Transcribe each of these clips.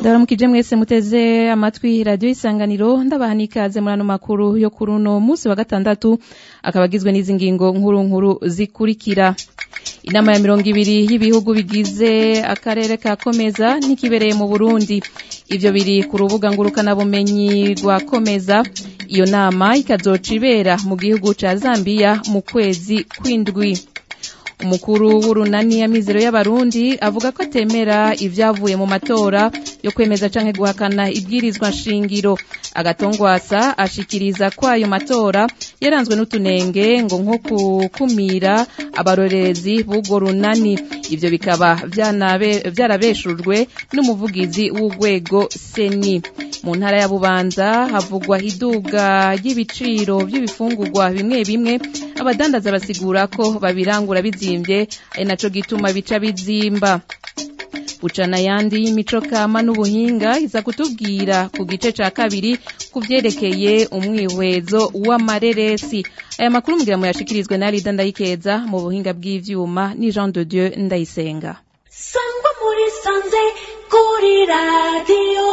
ndabaramukije mwese muteze amatwi radiyo isanganiro ndabaha n'ikaze muri ano makuru yo kuri uno munsi wa gatandatu akaba agizwe n'izi ngingo nkuru nkuru zikurikira inama ya mirongo ibiri y'ibihugu bigize akarere ka komeza ntikibereye mu burundi ivyo biri ku rubuga ngurukanabumenyi rwa komeza iyo nama ikazoca ibera mu gihugu ca zambiya mu kwezi kw'indwi umukuru w'urunani ya mizero y'abarundi avuga ko atemera ivyavuye mu matora yo kwemeza canke guhakana ibwirizwa nshingiro agatongwasa ashikiriza ko ayo matora yaranzwe n'utunenge ngo nko gukumira abarorerezi b'urwo runani ivyo bikaba vyarabeshujwe n'umuvugizi w'urwego seni mu ntara ya bubanza havugwa iduga ry'ibiciro vy'ibifungurwa bimwe bimwe abadandaza basigura ko babirangura bizimvye ari naco gituma bica bizimba bucana yandi y'imico kama n'ubuhinga iza kutubwira ku gice ca kabiri ku vyerekeye umwihwezo w'amareresi aya makuru mugira muyashikirizwe na Rida Ndayikeza mu buhinga bw'ivyuma ni Jean de Dieu Ndayisenga sangwa muri sanze kuri radiyo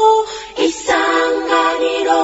isanganiro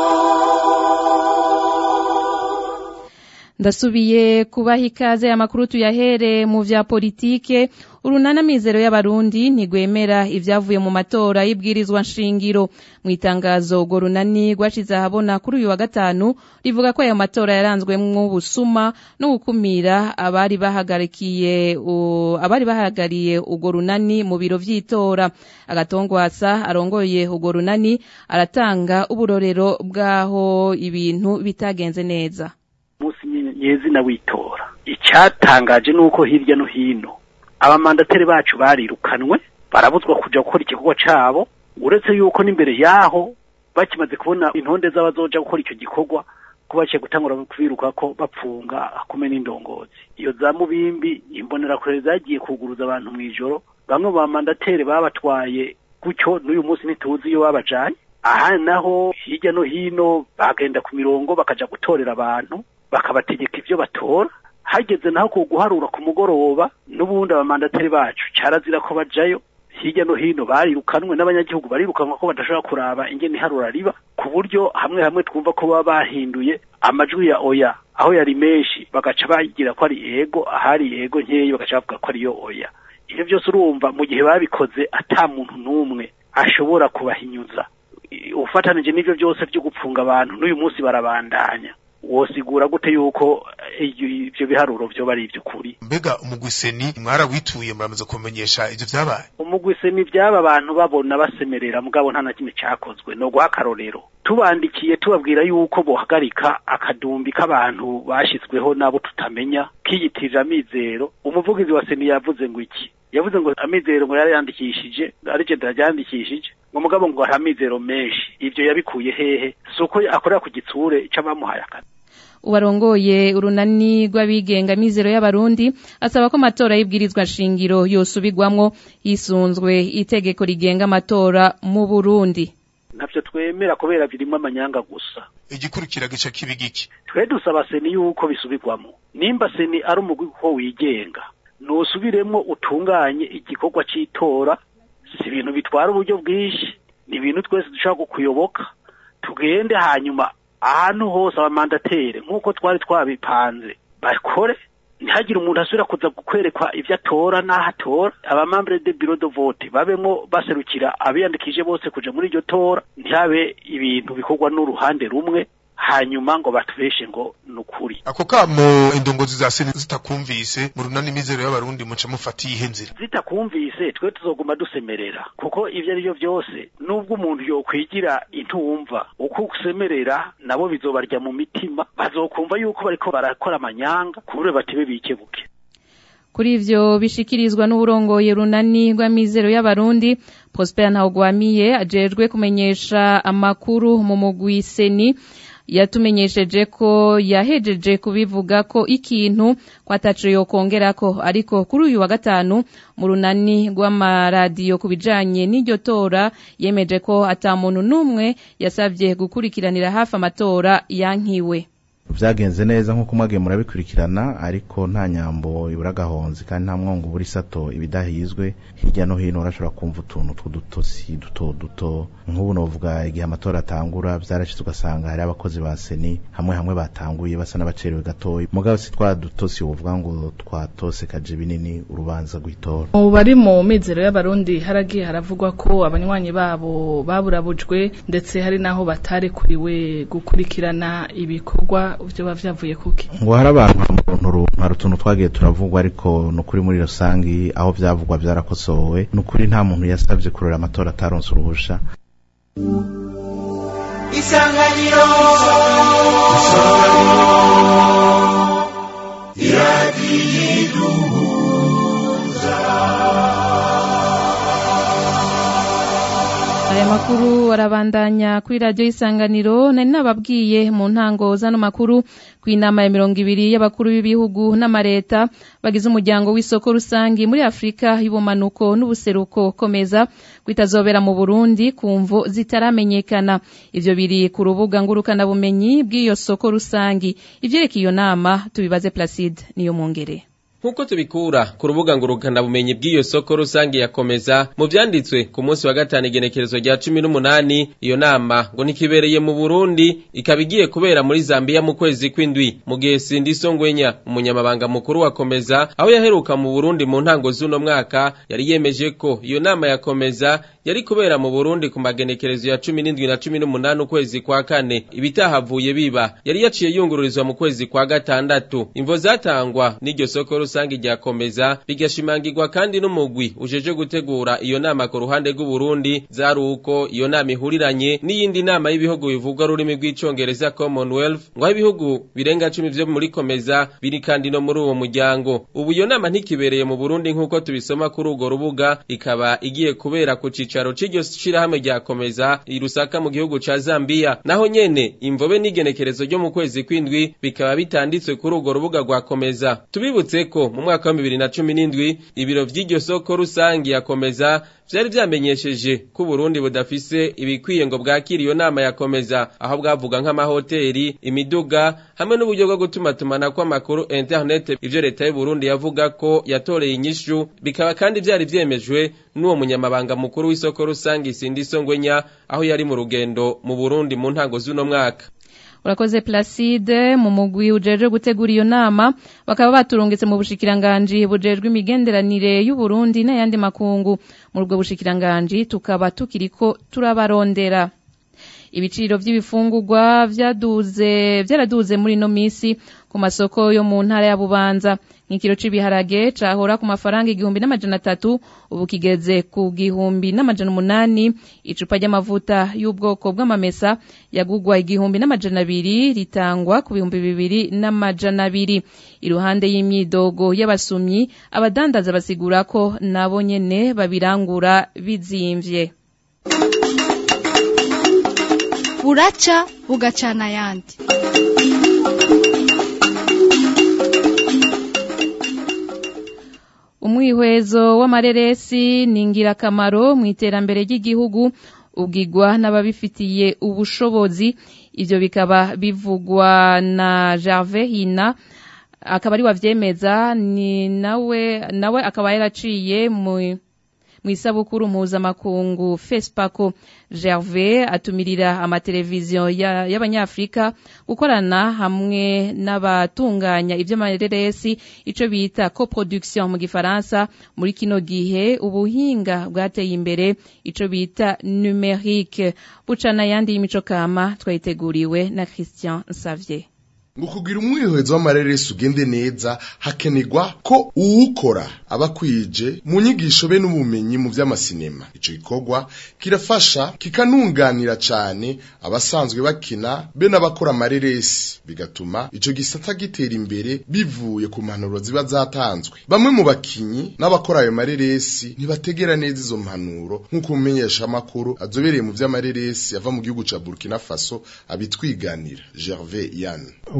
ndasubiye kubaha ikaze amakuru tuyahere mu vya politike urunana mizero y'abarundi ntigwemera ivyavuye mu matora y'ibwirizwa nshingiro mu itangazo urwo runani rwashize ahabona kuri uyu wa gatanu rivuga ko ayo matora yaranzwemwo ubusuma no gukumira abari bahagarikiye abari bahagariye urwo runani mu biro vy'itora agatongwasa arongoye urwo runani aratanga uburorero bw'aho ibintu bitagenze neza munsi nyezina witora icyatangaje nuko hirya no hino abamandateri bacu barirukanwe barabuzwa kuja gukora igikorwa cabo uretse yuko n'imbere yaho bakimaze kubona intonde z'abazoja gukora icyo gikorwa ko baciye gutangura kubiruka ko bapfunga akume n'indongozi iyo za mubimbi imbonerakure zagiye kuguruza abantu mw'ijoro bamwe mu bamandateri babatwaye gutyo n'uyu munsi ntituzi iyo babajanye aha naho hirya no hino bagenda ku mirongo bakaja gutorera abantu bakabategeka ivyo batora hageze naho ku guharura ku mugoroba n'ubundi abamandateri bacu carazira ko bajayo hirya no hino barirukanwe n'abanyagihugu barirukanwa ko badashobora kuraba ingene iharura riba ku buryo hamwe hamwe twumva ko baba bahinduye amajwi ya oya aho yari menshi bagaca bagira ko ari ego ahari ego nkeyi bagaca bavuga ko ariyo oya ivyo vyose urumva mu gihe babikoze ata muntu n'umwe ashobora kubahinyuza ufatanije n'ivyo byose vyo gupfunga abantu n'uyu munsi barabandanya wosigura gute yuko ivyo biharuro vyo bari ivy'ukuri mbega umugwiseni mwarawituye muramaze kumenyesha ivyo vyabaye umugwiseni vyaba abantu babona basemerera mugabo nta na kimwe cakozwe no guha akarorero tubandikiye tubabwira yuko bohagarika akadumbi k'abantu bashizweho nabo tutamenya kiyitirira amizero umuvugizi wa seni yavuze ngo iki yavuze ngo amizero ngo yari yandikishije ari je ndaryandikishije ngo mugabo ngo hari amizero menshi ivyo yabikuye hehe suko akorera ku gitsure c'abamuhaye akazi uwarongoye urunani rw'abigenga mizero y'abarundi asaba ko amatora y'ibwirizwa nshingiro yosubirwamwo hisunzwe itegeko rigenga amatora mu Burundi ntavyo twemera kubera birimwo amanyanga gusa igikurikira gica kibi giki twe dusaba seni yuko bisubirwamo nimba seni ari umugwi ko wigenga nusubiremwo utunganye igikorwa c'itora si ibintu bitwara uburyo bwinshi ni ibintu twese dushobora kukuyoboka tugende hanyuma ahantu hose abamandatere nk'uko twari twabipanze bakore ntihagire umuntu asubira kuza kwerekwa ivyo atora n'aho atora abamambure de biro de vote babemwo baserukira abiyandikije bose kuja muri iryo tora ntihabe ibintu bikorwa n'uruhande rumwe hanyuma ngo batubeshe ngo nukuri ako kamo indongozi za seni zitakumvise mu runani mizero y'abarundi muca mufata iyihe nzira zitakumvise twe tuzoguma dusemerera kuko ivyo ari byo vyose nubwo umuntu yokwigira intumva uko usemerera nabo bizobarya mu mitima bazokumva yuko bariko barakora amanyanga kubure batibe bikebuke kuri ivyo bishikirizwa n'uburongoye runani rw'amizero y'abarundi Prosper Ntawugwamiye ajejwe kumenyesha amakuru mu mugwi seni yatumenyesheje ko yahejeje kubivuga ko ikintu kwatacu yokongerako ariko kuri uyu wa gatanu mu runani rw'amaradiyo ku bijanye n'iryo tora yemeje ko ata muntu n'umwe yasabye gukurikiranira hafi amatora yankiwe vyagenze neza nk'uko mwagiye murabikurikirana ariko nta nyambo ibura agahonzi kandi nta mwongo ubura isato ibidahizwe hirya no hino urashobora kumva utuntu tw'udutosi duto duto nk'ubu novuga igihe amatora atangura vyarashitse ugasanga hari abakozi ba seni hamwe hamwe batanguye basa n'abacerewe gatoya mugabo si twa dutosi wovuga ngo twatose kaje binini urubanza rw'itora mu bari mu mizero y'abarundi haragiye haravugwa ko abanywanyi babo baburabujwe ndetse hari naho batarekuriwe gukurikirana ibikorwa vyoba vyavuye kuki ngo hari abantu muntu hari utuntu twagiye turavugwa ariko ni ukuri muri rusangi aho vyavugwa vyarakosowe ni ukuri nta muntu yasavye kurora amatora ataronse uruhusha isanganiro aya makuru arabandanya kuri radiyo y'isanganiro nari nababwiye mu ntango z'ano makuru ku inama ya mirongo ibiri y'abakuru b'ibihugu n'amareta bagize umuryango w'isoko rusangi muri afurika y'ubumanuko n'ubuseruko komeza kwitazobera mu burundi ku mvo zitaramenyekana ivyo biri ku rubuga ngurukanabumenyi bw'iyo soko rusangi ivyerekeye iyo nama tubibaze placide niyo mwongere Nkuko tubikura ku rubuga ngurukana bumenyi bw'iyo soko rusange yakomeza mu vyanditswe ku munsi wa gatanu igenekerezo rya 18 iyo nama ngo ntikibereye mu Burundi ikaba igiye kubera muri Zambia mu kwezi kw'indwi mu gihe Sindi Songwenya umunyamabanga mukuru wa komeza aho yaheruka mu Burundi mu ntango z'uno mwaka yari yemeje ko iyo nama yakomeza yari kubera mu Burundi ku magenekerezo ya 17 na 18 ukwezi kwa kane ibitahavuye biba yari yaciye yungururizwa mu kwezi kwa gatandatu imvo zatangwa n'iryo soko rusange ryakomeza bigashimangirwa kandi n'umugwi ujeje gutegura iyo nama ku ruhande rw'u Burundi zari uko iyo nama ihuriranye n'iyindi nama y'ibihugu bivugwa rurimi rw'icongereza Commonwealth ngo ibihugu birenga 10 vyo muri komeza biri kandi no muri uwo muryango ubu iyo nama ntikibereye mu Burundi nk'uko tubisoma kuri urwo rubuga ikaba igiye kubera ku cicaro c'iryo shirahamwe ryakomeza irusaka mu gihugu ca Zambia naho nyene imvobe n'igenekerezo ryo mu kwezi kw'indwi bikaba bitanditswe kuri urwo rubuga rwakomeza tubibutse ko mu mwaka wa 2017 ibiro vy'iryo soko rusangi yakomeza vyari vyamenyesheje ko Burundi budafise ibikwiye ngo bwakira iyo nama yakomeza aho bwavuga nk'amahoteli imiduga hamwe n'uburyo bwo gutumatumana kw'amakuru internet ivyo leta y'u Burundi yavuga ko yatoreye inyishu bikaba kandi vyari vyemejwe n'uwo munyamabanga mukuru w'isoko rusangi Sindi Songwenya aho yari mu rugendo mu Burundi mu ntango z'uno mwaka urakoze Placide mu mugwi ujeje gutegura iyo nama bakaba baturungitse mu bushikiranganji bujejwe imigenderanire y'u Burundi n'ayandi makungu muri ubwo bushikiranganji tukaba tukiriko turabarondera ibiciro vy'ibifungurwa vyaduze vyaraduze muri no misi ku masoko yo mu ntara ya Bubanza nk'ikiro c'ibiharage cahora ku mafaranga igihumbi n'amajana atatu ubu kigeze ku gihumbi n'amajana umunani icupa ry'amavuta y'ubwoko bw'amamesa yagugwa igihumbi n'amajana abiri ritangwa ku bihumbi bibiri n'amajana abiri iruhande y'imyidogo y'abasumyi abadandaza basigura ko nabo nyene babirangura bizimvye buraca bugacana ayandi umwihwezo w'amareresi ni ingirakamaro mu iterambere ry'igihugu ubwigwa n'ababifitiye ubushobozi ivyo bikaba bivugwa na Gervais Hina akaba ari wavyemeza ni nawe nawe akaba yaraciye mu mu isabukuru mpuzamakungu fesipako gervais atumirira amateleviziyo y'abanyafurika gukorana hamwe n'abatunganya iby'amareresi icyo bita coproduction mu gifaransa muri kino gihe ubuhinga bwateye imbere icyo bita numerique bucana ayandi y'imico kama twayiteguriwe na christian Xavier ngo kugira umwihwezo w'amareresi ugende neza hakenerwa ko uwukora aba akwije mu nyigisho be n'ubumenyi mu by'amasinema ico gikorwa kirafasha kikanunganira cane abasanzwe bakina be n'abakora amareresi bigatuma ico gisata gitera imbere bivuye ku mpanuro ziba zatanzwe bamwe mu bakinyi n'abakora ayo mareresi ntibategera neza izo mpanuro nk'uko umumenyesha amakuru azobereye mu vy'amareresi ava mu gihugu ca Burkina Faso abitwiganira Gervais Yann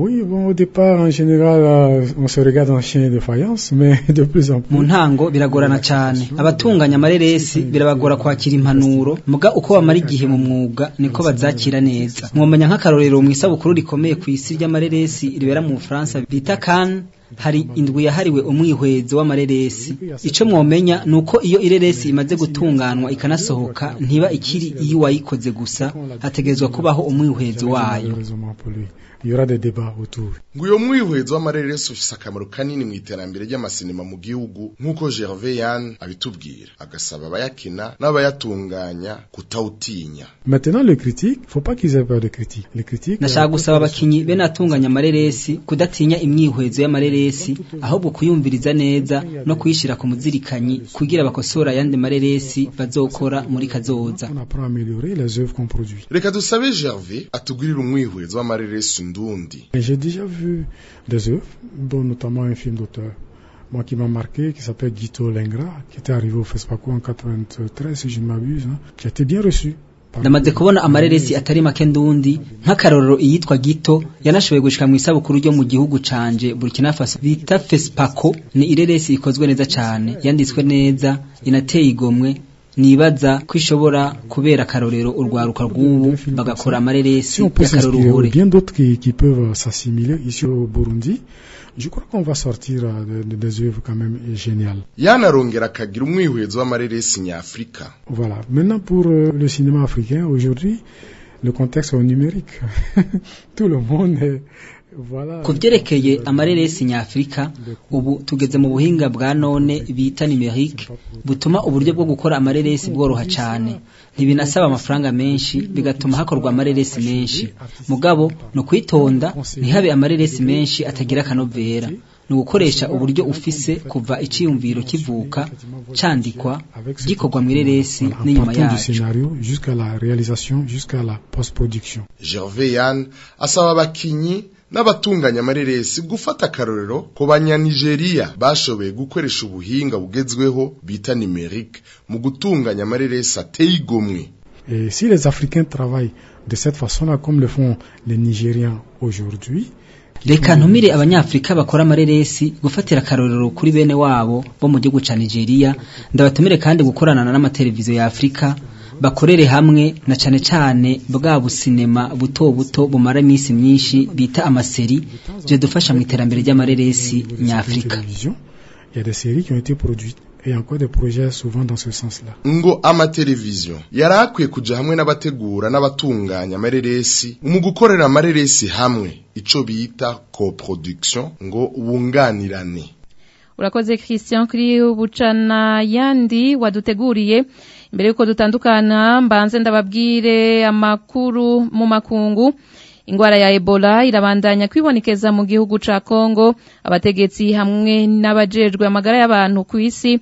Oui, bon, au départ, en général, euh, on se regarde en chien de faïence, mais de plus en plus. mu ntango biragorana cyane abatunganya amareresi birabagora kwakira impanuro muga uko bamara igihe mu mwuga niko bazakira neza mwomenya nk'akarorero mu isabukuru rikomeye ku isi ry'amareresi ribera mu Bufaransa bita Cannes hari indwi yahariwe umwihwezo w'amareresi ico mwomenya nuko iyo ireresi imaze gutunganwa ikanasohoka ntiba ikiri iyo wayikoze gusa hategerezwa kubaho umwihwezo wayo Malheureusement pour lui. Il y aura des débats autour. ngo uyo mwihwezo w'amareresi ufise akamaro kanini mu iterambere ry'amasinema mu gihugu nk'uko Gervais Yann abitubwira agasaba abayakina n'abayatunganya kutawutinya Maintenant, les critiques, faut pas qu'ils aient peur de critiques. Les critiques. nashaka euh, gusaba abakinyi bene atunganya amareresi kudatinya imyihwezo y'amareresi ahubwo kuyumviriza neza no kuyishira ku muzirikanyi kugira bakosora ayandi mareresi bazokora muri kazoza on apprend à améliorer les œuvres qu'on produit. reka dusabe Gervais atugirire umwihwezo w'amareresi ndundi Et J'ai déjà vu des œuvres, dont notamment un film d'auteur, moi qui m'a marqué, qui s'appelle Guito Lengra, qui était arrivé au FESPACO en 93, si je ne m'abuse, hein, qui a été bien reçu. par- ndamaze kubona amareresi atari make ndundi nk'akarorero iyitwa gito yanashoboye gushika mu isabukuru ryo mu gihugu canje Burkina Faso bita Fespaco ni ireresi ikozwe neza cane yanditswe neza inateye igomwe nibaza ko ishobora kubera akarorero urwaruka rw'ubu bagakora Si amareresi on peut s'inspirer, y'akaroruhore bien d'autres qui, qui peuvent euh, s'assimiler ici au Burundi, je crois qu'on va sortir euh, de- de- des œuvres quand même euh, géniales. Yann arongera akagira umwihwezo w'amareresi nyafrika Voilà. Maintenant, pour euh, le cinéma africain, aujourd'hui, le contexte est numérique. Tout le monde est... Voilà. ku vyerekeye amareresi nyafrika ubu tugeze mu buhinga bwa none bita numerique butuma uburyo bwo gukora amareresi bworoha cane ntibinasaba amafaranga menshi bigatuma hakorwa amareresi menshi mugabo no kwitonda ntihabe amareresi menshi atagira akanovera ni ugukoresha uburyo ufise kuva iciyumviro kivuka candikwa gikorwa mu ireresi Voilà, en n'inyuma partant du yacu scénario jusqu'à la réalisation, jusqu'à la post-production. Gervais Yann asaba abakinyi n'abatunganya amareresi gufata akarorero ku banyanigeria bashoboye gukoresha ubuhinga bugezweho bita numerique mu gutunganya amareresi ateye igomwe Et si les Africains travaillent de cette façon-là, comme le font les Nigériens aujourd'hui, reka ntumire abanyafrika bakora amareresi gufatira akarorero kuri bene wabo bo mu gihugu ca nigeria ndabatumire kandi gukorana n'amateleviziyo ya afurika bakorere hamwe na cane cane bwa businema buto buto bumara iminsi myinshi bita amaseri dufasha mu iterambere ry'amareresi nyafrika télévision, il y a des séries qui ont été produites et encore des projets souvent dans ce sens-là. ngo amateleviziyo yari akwiye kuja hamwe n'abategura n'abatunganya amareresi mu gukorera amareresi hamwe ico bita coproduction ngo bunganirane urakoze christian kuri bucana yandi waduteguriye mbere yuko dutandukana mbanze ndababwire amakuru mu makungu ingwara ya ebola irabandanya kwibonekeza mu gihugu ca kongo abategetsi hamwe n'abajejwe amagara y'abantu ku isi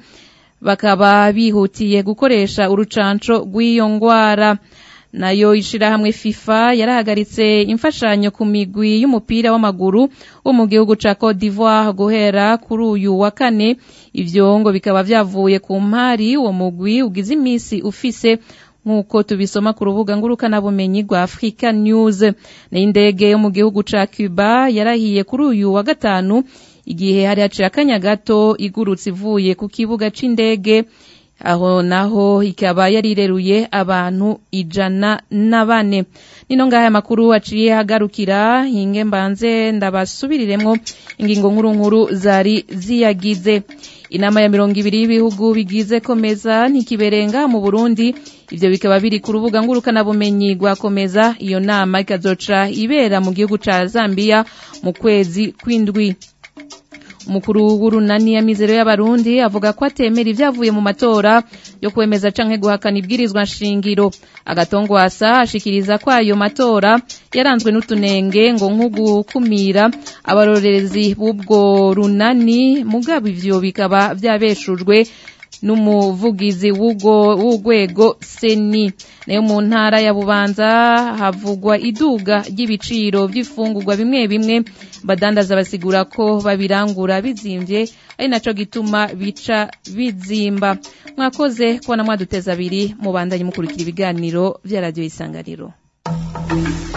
bakaba bihutiye gukoresha urucanco rw'iyo ngwara nayo ishirahamwe FIFA yarahagaritse imfashanyo ku migwi y'umupira w'amaguru wo mu gihugu ca Cote d'Ivoire guhera kuri uyu wa kane ivyo ngo bikaba vyavuye ku mpari uwo mugwi ugize imisi ufise nk'uko tubisoma ku rubuga ngurukanabumenyi rwa Africa News n'indege yo mu gihugu ca Cuba yarahiye kuri uyu wa gatanu igihe hari haciye akanya gato igurutse ivuye ku kibuga c'indege aho naho ikaba yarireruye abantu ijana na bane nino ngaha amakuru aciye hagarukira hinge mbanze ndabasubiriremwo ingingo nkuru nkuru zari ziyagize inama ya mirongo ibiri y'ibihugu bigize komeza ntikiberenga mu burundi ivyo bikaba biri ku rubuga ngurukanabumenyi rwa komeza iyo nama ikazoca ibera mu gihugu ca zambiya mu kwezi kw'indwi umukuru w'urunani ya mizero y'abarundi avuga ko atemera ibyavuye mu matora yo kwemeza canke guhakana ibwirizwa nshingiro agatongwasa ashikiriza ko ayo matora yaranzwe n'utunenge ngo nk'ugukumira abarorerezi b'ubwo runani mugabo ivyo bikaba vyabeshujwe n'umuvugizi w'urwego seni nayo mu ntara ya bubanza havugwa iduga ry'ibiciro by'ifungurwa bimwe bimwe badandaza basigura ko babirangura bizimvye ari naco gituma bica bizimba mwakoze kubona mwaduteza abiri mubandanye mukurikira ibiganiro vya radiyo isanganiro